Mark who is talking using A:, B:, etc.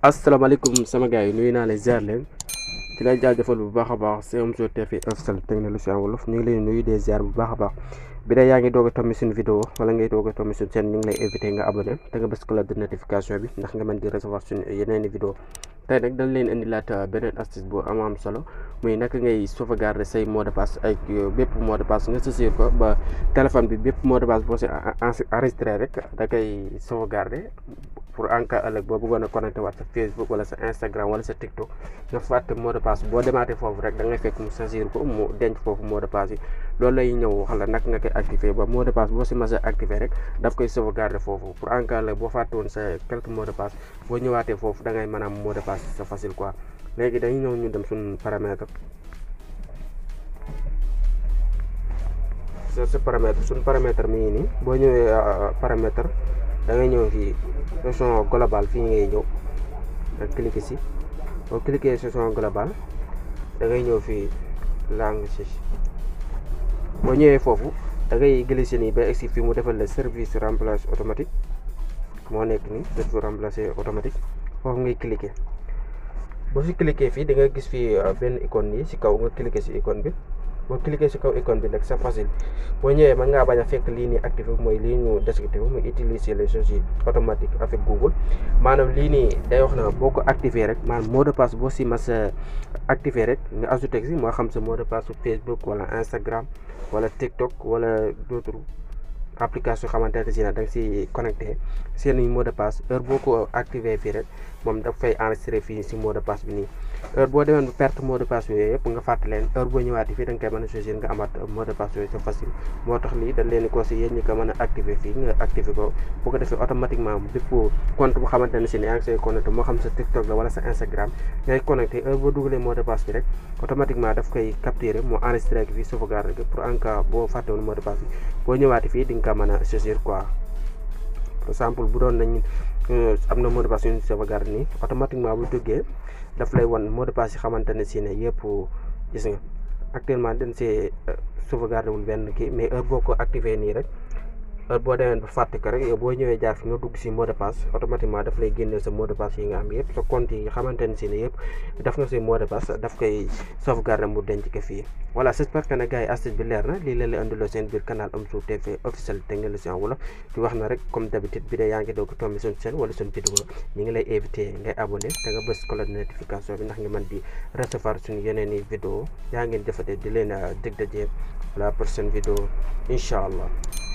A: asalaamaaleykum sama gars yi nuyu naa leen ziar leen ci lay jaajëfal bu baax a baax c'est Omzo TV officiel technologie wolof ñu ngi leen nuyu des ziar bu baax a baax bi dee yaa ngi doog a tombi suñu vidéo wala ngay doog a tombi suñu chaîne ñu ngi lay invité nga abonné te nga bës cloche de notification bi ndax nga mën di recevoir suñu yeneeni vidéo tey nag dañ leen indilaat beneen astuce bu am am solo muy naka ngay sauvegarder say mot de passe ay bépp mot de passe nga saisir ko ba téléphone bi bépp mot de passe boo si enregistré rek da koy sauvegarder pour en cas ëllëg boo bëggoon a connecté waat sa Facebook wala sa Instagram wala sa TikTok nga fàtte mot de passe boo demaatee foofu rek da ngay fekk mu saisir ko mu denc foofu mot de passe yi loolu lay ñëw wax la naka nga koy activé ba mot de passe boo si mas a activé rek daf koy sauvegarder foofu pour en cas ëllëg boo fàtte woon sa quelques mots de passe boo ñëwaatee foofu da ngay mën a am mot de passe c'est facile quoi léegi dañuy ñëw ñu dem suñu paramètre sa sa paramètre suñu paramètre mi ngi nii boo ñëwee paramètre da ngay ñëw fii session globale fii ngay ñëw nga cliquer si boo cliquer session globale da ngay ñëw fii langue si boo ñëwee foofu da ngay glisser nii ba egsi fii mu defal la service remplage automatique moo nekk nii service remplacé automatique foofu ngay cliquer boo si cliquer fii da nga gis fii benn icône nii si kaw nga cliquer si icône bi boo cliquer si kaw icône bi nag c'est facile boo ñëwee mën ngaa bañ a fekk lii nii activé mooy lii ñu desactivé muy utiliser les choses automatiques avec Google maanaam lii nii day wax na boo ko activé rek maanaam mot de passe boo si mas a activé rek nga ajouté si moo xam sa mot de passe Facebook wala Instagram wala TikTok wala d'autres application xamante ne si na da nga si connecté seen mot de passe heure boo ko activé fii rek moom daf fay enregistré fii si mot de passe bi nii heure boo demee ba perte mot de passe yooyu yëpp nga fàtte leen heure boo ñëwaatee fii da nga koy mën a choisir nga amaat mot de passe yooyu c'est facile moo tax lii dañ leen di conseillé yéen ñi ko mën a activé fii nga activé ko bu ko defee automatiquement bépp compte bu xamante ne si ne yaa ngi say connecté moo xam sa TikTok la wala sa Instagram ngay connecté heure boo dugalee mot de passe bi rek automatiquement daf koy capturer moo enregistré ak fii sauvegarde pour en cas boo fàttewoon mot de passe bi boo ñëwaatee fii di nga ko mën a choisir quoi par exemple bu doon nañ am na mot de passe yu ñu sauvegarde nii automatiquement bu duggee daf lay wan mot de passe yi xamante ne si ne yëpp gis nga actuellement dañ see sauvegarde wul benn kii mais heure boo ko activé nii rek heure boo demee ba fàtte ko rek yow boo ñëwee jaar fi nga dugg si mot de passe automatiquement daf lay génneel sa mot de passe yi nga am yëpp sa compte yi xamante ne si ne yëpp daf nga si mot de passe daf koy sauvegarde mu denc ko fii voilà j'espère que ne gars yi astuce bi leer na lii la leen andiloo seen biir canal Omzo TV officiel technologie wolof di wax na rek comme d'habitude bi de yaa ngi doog tombé suñu chaîne wala suñu vidéo ñu ngi lay invité ngay abonné te nga bës cloche de notification bi ndax nga mën di recevoir suñu yeneen i vidéo yaa ngeen jëfate di leen dig daje la prochaine vidéo incha allah